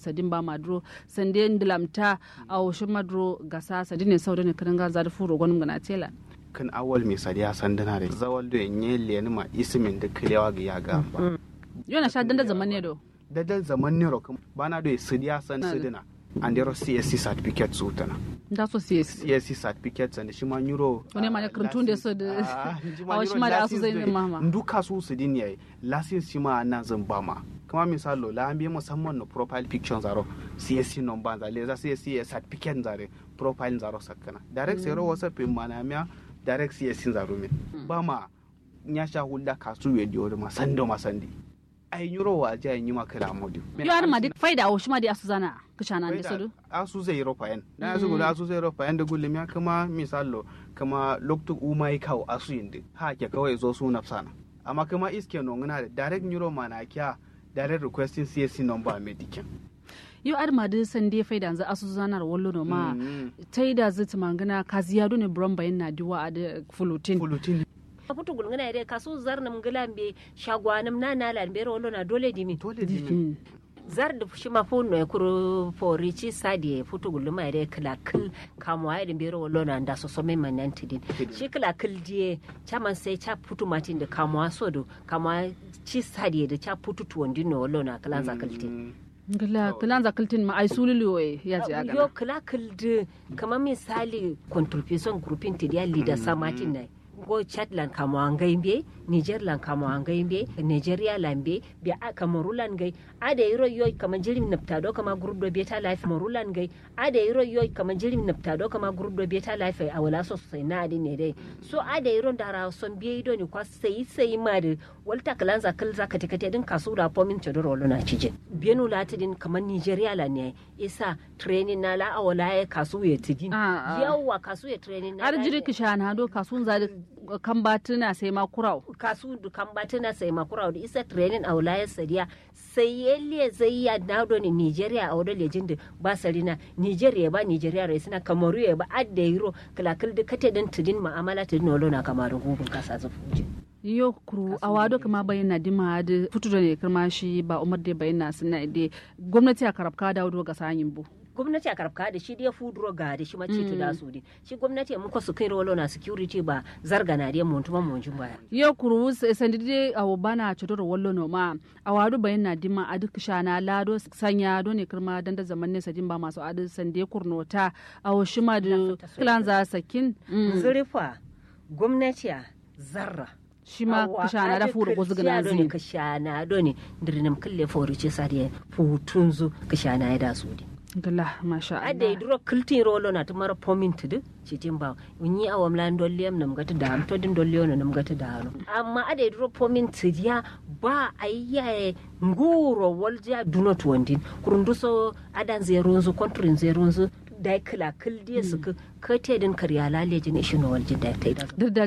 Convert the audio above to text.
sadin ba madro sande ndilamta a woshin madro gasa sadin ne sau da ne kirin gaza da furo gwanin gana tela kan awal mai sadiya sandana da zawal da nye leni ma isimin da kilewa ga ya ga ba yana sha danda zaman ne do da zaman ne rokum bana da sadiya san sidina and there CSC certificate su tana da so CSC CSC certificate and shi ma euro wani ma ne kirtun da so da a wasu ma da asu zai ne mama duka su su din yayi license shi ma nan zan ba ma kuma misalo la an bi musamman no profile picture zaro CSC number zale za CSC certificate zare profile zaro sakana direct sai ro wasa pin mana miya direct CSC zaro min ba ma nya sha hulda kasu we dio ma sando ma sandi ai nyuro wa ja yi ma kala modi yo ar ma dik faida o shima di asu zana kishana da sudu asu zai ropa yan na asu gudu asu zai ropa yan da gullum ya kama misalo kama loktu umai kawo asu yindi ha ke kawai zo su nafsana amma kama iske no ngana da direct nyuro ma na kya direct requesting CSC number medikin yau ar ma dai san dai faida za asu zanar wallo no ma tai da zai mangana kaziya ne buron bayan na diwa a da fulutin fulutin futu gulngana yare kasu zar nam gilambe shagwanam na na lan bero na dole dimi dole dimi zar da shi ma fu no kuro fori ci sadi futu gulma yare kala kil kamwa yare bero wolo na nda so some manan tidin shi kala kil die chaman sai cha futu matin da kamwa so do kamwa ci sadi da cha futu tuwon no wolo na kala zakaltin Gila kilan zakiltin ma ai sululu ya ji aga. Yo kila kildi kamar misali contribution grouping ti dia leader samatin nai. go chad lan kamo angai be niger lan kamo angai be nigeria lan be be a kamaru lan gai ada yiro yoy kama jirim napta do kama group do beta life kamaru lan gai ada yiro yoy kama jirim napta do kama group do beta life a wala so sai na adi ne dai so ada yiro dara son biye do ni kwa sai sai ma de walta kalan za kal za kate kate din kasu da pomin chodoro lo na cije bienu latidin kama nigeria lan ne isa training na la awala ya kasu ya tidin yawa kasu ya training na har jiri kishana do kasun za kan batuna sai ma kurau kasu kan batuna sai ma kurau da isa training a wilayar sadiya sai yalle zai ya nado ni nigeria a wadda lejin da ba sarina nigeria ba nigeria rai suna kamaru ya ba adda yiro kalakal da kate din tudin ma'amala tudin walo na kamarin hubun kasa zafi yo kuru a wado kama bayyana dima da fito da ne kirma shi ba umar da bayyana suna ide gwamnati a karabka da wado ga sanyin bu gwamnati a karabka da shi dai fuduro ga da shi mace da su di shi gwamnati mun ko su kai rolo na security ba zarga na dai mun tuma mun jin baya yo kuru sandi dai a bana chodoro wallo no ma a wado bayyana dima a duk shana lado sanya do ne kirma dan da zaman ne sadin ba masu adu sande kurnota a shima da kilan za sakin zurifa gwamnati a zarra shi ma kashana da furu ko zugana zini kashana do ne dirnam kalle fori ce sadi futunzu kashana ya da su di gala masha Allah ade duro kiltin rolo na tumara pomin tudu citin ba unyi awam lan dolliyam nam gata da am to din dolliyo nam gata da hano amma ade duro pomin tudiya ba ayyaye nguro walja dunot wandin kurunduso adan zerunzu kontrin zerunzu dai kila kildiye su ka te din karya laleji ne shi no walji da ta